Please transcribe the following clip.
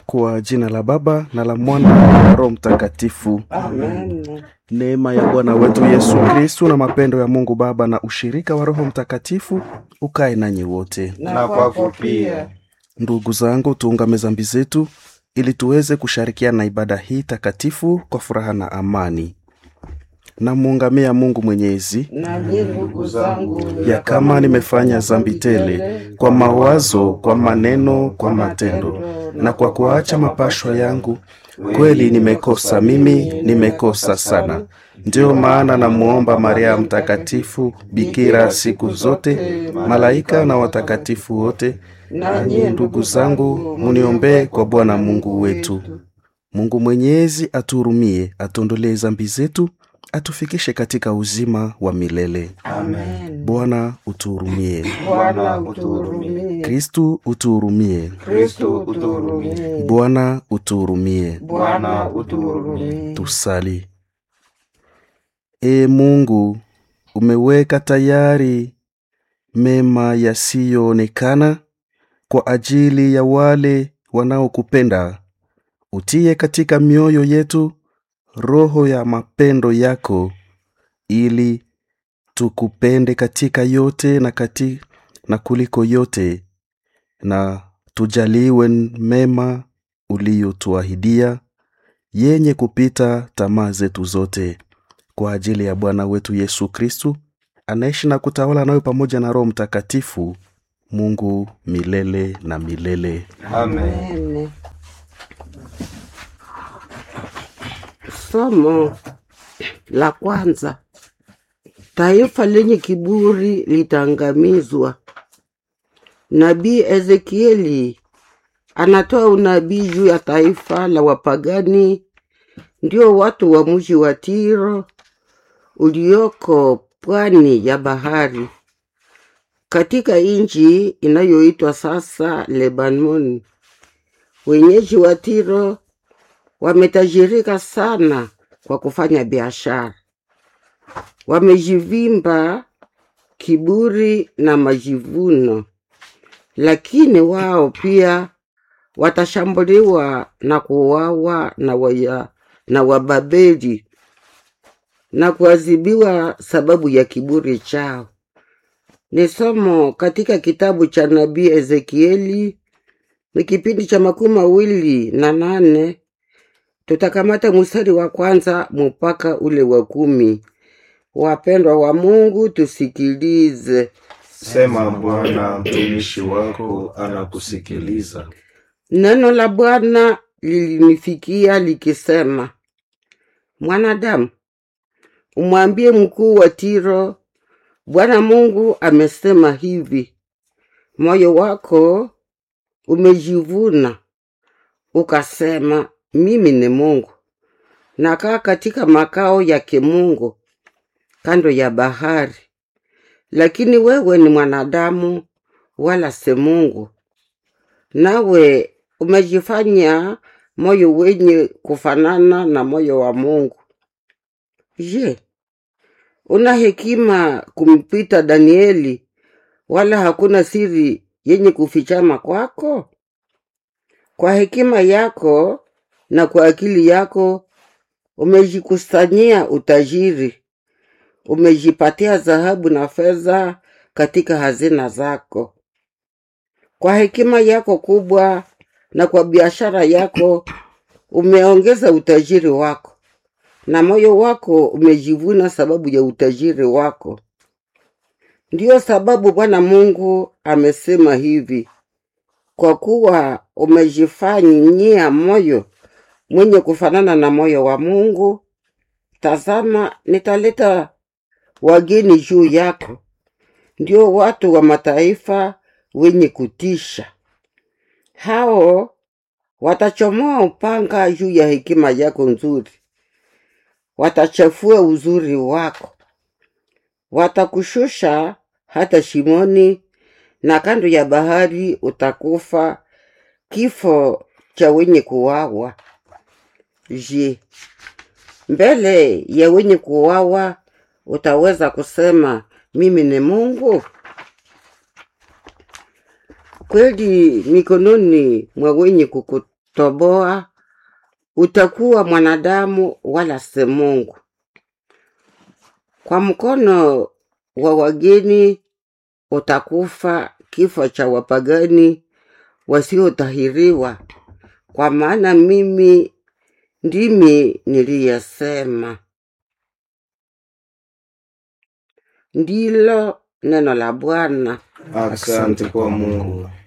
Kwa jina la Baba na la Mwana na la Roho Mtakatifu. Amen. Neema ya Bwana wetu Yesu Kristu na mapendo ya Mungu Baba na ushirika wa Roho Mtakatifu ukae nanyi wote. Na kwako pia. Ndugu zangu, tuungame zambi zetu ili tuweze kushirikiana na ibada hii takatifu kwa furaha na amani. Namuungamia Mungu Mwenyezi Na mimi ndugu zangu, ya kama nimefanya zambi tele kwa mawazo, kwa maneno, kwa matendo na kwa kuacha mapashwa yangu, kweli nimekosa mimi, nimekosa sana. Ndiyo maana namuomba Maria Mtakatifu, bikira siku zote, malaika na watakatifu wote, nanyi ndugu zangu, muniombee kwa Bwana Mungu wetu. Mungu Mwenyezi atuhurumie, atuondolee zambi zetu, atufikishe katika uzima wa milele. Amen. Bwana utuhurumie. Bwana utuhurumie. Kristu utuhurumie. Kristo utuhurumie. Bwana utuhurumie. Bwana utuhurumie. Tusali. E Mungu, umeweka tayari mema yasiyoonekana kwa ajili ya wale wanaokupenda. Utie katika mioyo yetu roho ya mapendo yako, ili tukupende katika yote na, kati, na kuliko yote, na tujaliwe mema uliyotuahidia yenye kupita tamaa zetu zote, kwa ajili ya Bwana wetu Yesu Kristu anaishi na kutawala nawe pamoja na Roho Mtakatifu, Mungu milele na milele. Amen. Amen. Somo la kwanza. Taifa lenye kiburi litaangamizwa. Nabii Ezekieli anatoa unabii juu ya taifa la wapagani, ndio watu wa mji wa Tiro ulioko pwani ya bahari katika nchi inayoitwa sasa Lebanon. Wenyeji wa Tiro wametajirika sana kwa kufanya biashara, wamejivimba kiburi na majivuno, lakini wao pia watashambuliwa na kuuawa na, waya, na Wababeli na kuadhibiwa sababu ya kiburi chao. Ni somo katika kitabu cha nabii Ezekieli, ni kipindi cha makumi mawili na nane. Tutakamata mstari wa kwanza mpaka ule wa kumi. Wapendwa wa Mungu, tusikilize. Sema Bwana, mtumishi wako anakusikiliza. Neno la Bwana lilinifikia likisema, mwanadamu, umwambie mkuu wa Tiro, Bwana Mungu amesema hivi: moyo wako umejivuna ukasema, mimi ni Mungu, nakaa katika makao ya kimungu kando ya bahari, lakini wewe ni mwanadamu, wala si Mungu, nawe umejifanya moyo wenye kufanana na moyo wa Mungu. Je, una hekima kumpita Danieli, wala hakuna siri yenye kufichama kwako? Kwa hekima yako na kwa akili yako umejikusanyia utajiri, umejipatia dhahabu na fedha katika hazina zako. Kwa hekima yako kubwa na kwa biashara yako umeongeza utajiri wako, na moyo wako umejivuna sababu ya utajiri wako. Ndiyo sababu Bwana Mungu amesema hivi: kwa kuwa umejifanyia moyo mwenye kufanana na moyo wa Mungu, tazama, nitaleta wageni juu yako, ndio watu wa mataifa wenye kutisha. Hao watachomoa upanga juu ya hekima yako nzuri, watachafua uzuri wako, watakushusha hata shimoni, na kando ya bahari utakufa kifo cha wenye kuwawa. Je, mbele ya wenye kuwawa utaweza kusema mimi ni Mungu? Kweli mikononi mwa wenye kukutusi toboa, utakuwa mwanadamu wala si Mungu. Kwa mkono wa wageni utakufa kifo cha wapagani wasiotahiriwa, kwa maana mimi ndimi niliyesema. Ndilo neno la Bwana. Asante kwa Mungu.